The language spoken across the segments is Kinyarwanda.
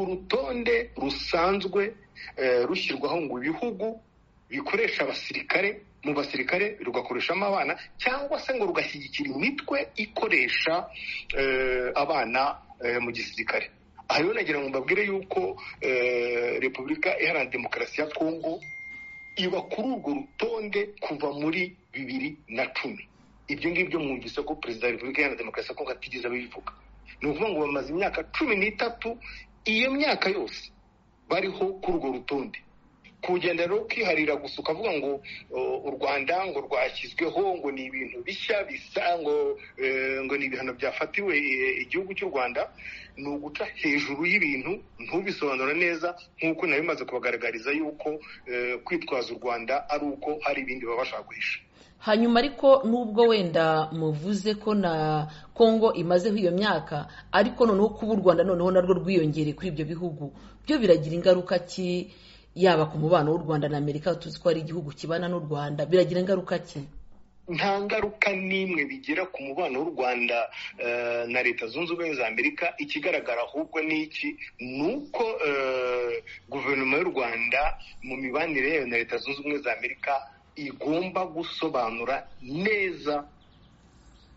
urutonde rusanzwe rushyirwaho ngo ibihugu bikoresha abasirikare mu basirikare rugakoreshamo abana cyangwa se ngo rugashyigikira imitwe ikoresha abana mu gisirikare aha rero nagira ngo mbabwire yuko repubulika iharanira demokarasi ya kongo iba kuri urwo rutonde kuva muri bibiri na cumi ibyo ngibyo mwumvise ko perezida wa repubulika iharanira demokarasi ya kongo atigeze abivuga ni ukuvuga ngo bamaze imyaka cumi n'itatu iyo myaka yose bariho kuri urwo rutonde kugenda rero ukiharira gusa ukavuga ngo u rwanda ngo rwashyizweho ngo ni ibintu bishya bisa ngo ngo ni ibihano byafatiwe igihugu cy'u rwanda ni uguca hejuru y'ibintu ntubisobanura neza nk'uko nari bimaze kubagaragariza yuko kwitwaza u rwanda ari uko hari ibindi baba bashaka guhisha hanyuma ariko nubwo wenda muvuze ko na kongo imazeho iyo myaka ariko noneho kuba u rwanda noneho narwo rwiyongere kuri ibyo bihugu byo biragira ingaruka ki yaba ku mubano w'u rwanda na amerika tuzi ko ari igihugu kibana n'u rwanda biragira ingaruka ki nta ngaruka n'imwe bigira ku mubano w'u rwanda na leta zunze ubumwe za amerika ikigaragara ahubwo ni iki ni uko guverinoma y'u rwanda mu mibanire yayo na leta zunze ubumwe za amerika igomba gusobanura neza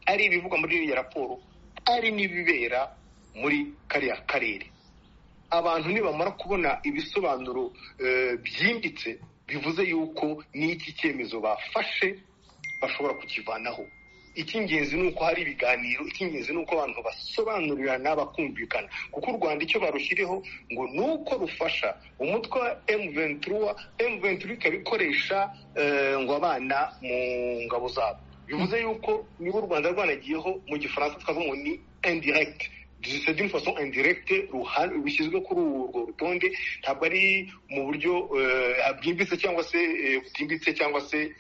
ari ibivugwa muri iriya raporo ari n'ibibera muri kariya karere abantu nibamara kubona ibisobanuro byimbitse bivuze yuko n'iki cyemezo bafashe bashobora kukivanaho icy'ingenzi ni uko hari ibiganiro icy'ingenzi ni uko abantu basobanurirana bakumvikana kuko u rwanda icyo barushyiriho ngo ni uko rufasha umutwe wa emuventura emuventura ikaba ikoresha ngo abana mu ngabo zabo bivuze yuko niba u rwanda rwanagiyeho mu gifaransa twavuga ngo ni indiregiti dusabye d'une façon indiregite rushyizwe kuri urwo rutonde ntabwo ari mu buryo bwimbitse cyangwa se butimbitse cyangwa se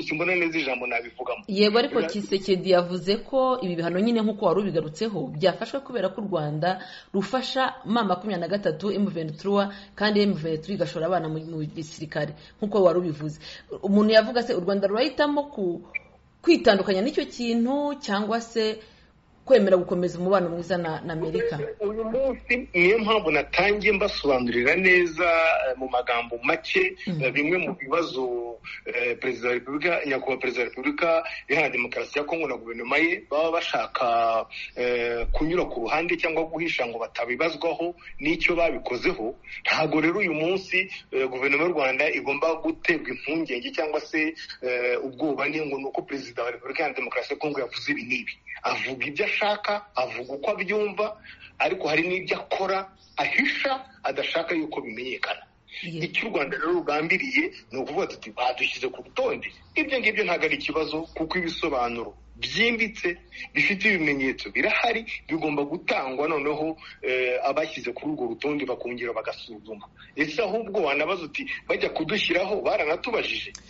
simbona neza ijambo nabivugamo yego ariko kisekedi yavuze ko ibi bihano nyine nk'uko wari ubigarutseho byafashwe kubera ko u rwanda rufasha ma makumyabiri na gatatu emuventura kandi emuventura igashora abana mu gisirikare nk'uko wari ubivuze umuntu yavuga se u rwanda rurahitamo kwitandukanya n'icyo kintu cyangwa se kwemera gukomeza umubano mwiza na amerika uyu munsi niyo mpamvu natangiye mbasobanurira neza mu magambo make bimwe mu bibazo perezida wa repubulika nyakubahwa perezida wa repubulika iharanira demokarasi ya kongo na guverinoma ye baba bashaka kunyura ku ruhande cyangwa guhisha ngo batabibazwaho n'icyo babikozeho ntabwo rero uyu munsi guverinoma y'u rwanda igomba guterwa impungenge cyangwa se ubwoba ngo ni uko perezida wa repubulika iharanira demokarasi ya kongo yavuze ibi n'ibi avuga ibyo ashaka avuga uko abyumva ariko hari n'ibyo akora ahisha adashaka yuko bimenyekana icyo u rwanda rero rugambiriye ni ukuvuga tuti badushyize ku rutonde ibyo ngibyo ntabwo ari ikibazo kuko ibisobanuro byimbitse bifite ibimenyetso birahari bigomba gutangwa noneho abashyize kuri urwo rutonde bakongera bagasuzuma ese ahubwo wanabaza uti bajya kudushyiraho baranatubajije